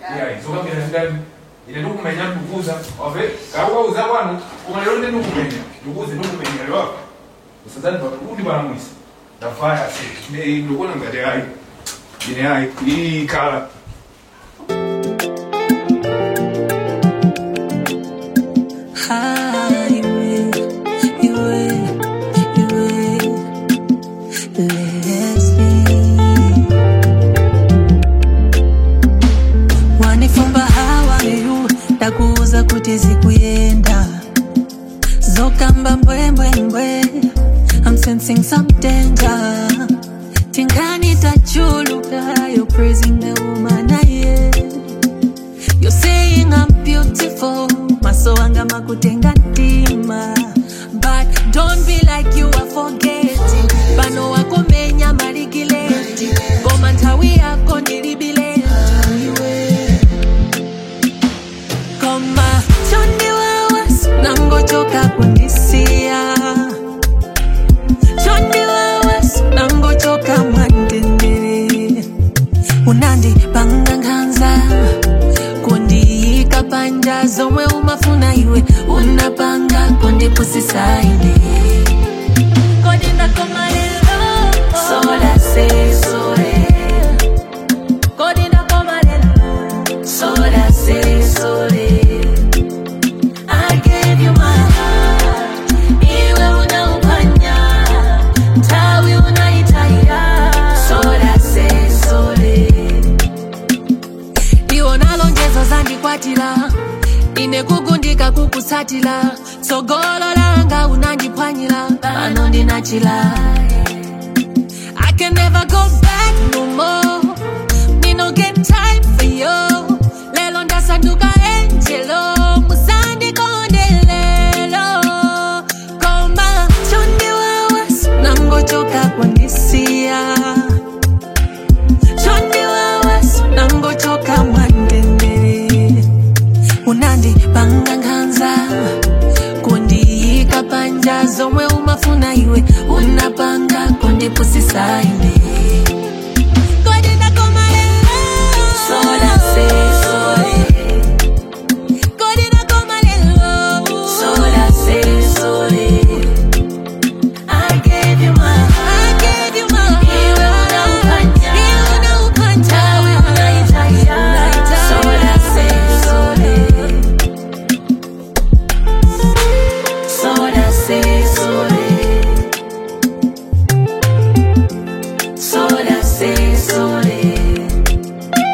yeah zokambira ndani ine ndikumenya ndikukuza wave kakukauza kwanu koma lero ndi ndikumenya ndikukuze ndikumenya lero apa usazani kuti palamwisa ndafaya se ndikuona ngati ayi ine ayi iyi kala Highway, iwe, iwe, Leslie. Wanifumba hawayu ndakuuza kuti zikuyenda zokamba mbwembwembwe I'm sensing some danger tingani tachuluka you're praising the woman I am You're saying I'm beautiful maso anga makutenga ntima but don't be like you are forgetting pano wakomenya maligileti ngoma nthawi yako ndilibileti iwe koma chondiwawa nangochoka kundisiya chondiwawa nangochoka mwandendere unandipanga nkhanza kundiyika panja zomwe umafuna iwe unapanga kundipusisaine kodi ndakoma lero sola se sole kodi ndakoma lero sola se sole I gave you my heart iwe unaupanya tawi unaitaya sola se sole iwo nalonjezo zandikwatira ine kugundika kukusatira tsogolo langa unandiphwanyira pano ndinachila I can never go back no more